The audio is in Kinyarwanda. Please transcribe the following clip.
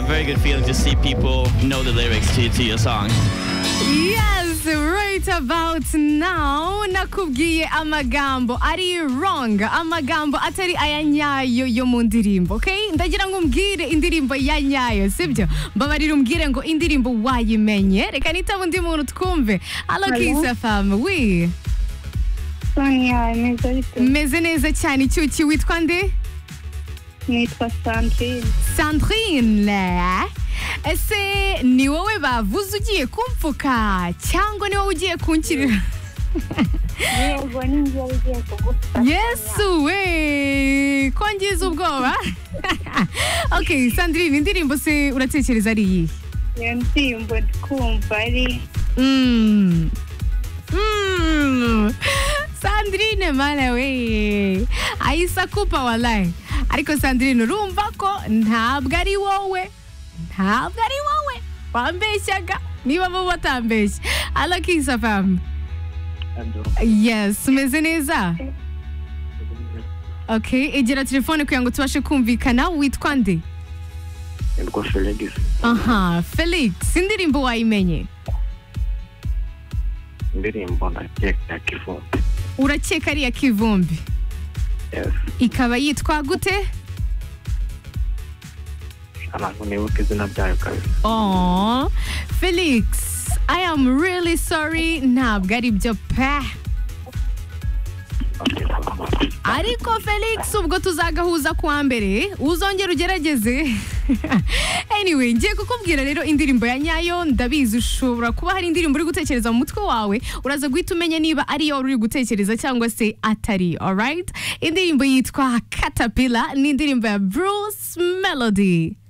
very good feeling to see people know the lyrics to, to your song. Yes, right about now nakubwiye amagambo ari wrong amagambo atari aya nyayo yo mu ndirimbo okay ndagira ngo umbwire indirimbo ya nyayo sibyo mbabarira umbwire ngo indirimbo wayimenye reka nitaba undi muntu twumve halo Hello. kisa famu wi Sonia meza ariko meze neza cyane icyuki witwa nde nitwa Sandrine sandrine ese ni wowe bavuze ugiye kumpfuka cyangwa ni wowe ugiye kunshyirira yego ninjye wari ugiye kugufasha yesu we ko ngize ubwoba ok sandrine indirimbo se uratekereza ari iyihe iyo ndirimbo twumva ari Mm. Mm. sandrine mana we ayisakupa walayi ariko sandrine urumva ko ntabwo ari wowe ntabwo ari wowe wambeshyaga niba bo batambeshya alakisa famu yes umeze neza ok igira telefone kugira ngo tubashe kumvikana witwa nde nitwa felix aha felix indirimbo wayimenye indirimbo ndakeka kivumbi urakeka ari iya kivumbi yes ikaba yitwa gute abantu nibuka izina ryayo kabisa Aww. Felix, I am really sorry. Ntabwo ari byo pe. Ariko Felix ubwo tuzagahuza kuwa mbere, uzongera ugerageze. anyway, ngiye kukubwira rero indirimbo ya nyayo, ndabizi ushobora kuba hari indirimbo uri gutekereza mu mutwe wawe, uraza guhita umenya niba ari yo uri gutekereza cyangwa se atari, alright? Indirimbo yitwa Caterpillar, ni indirimbo ya Bruce Melody.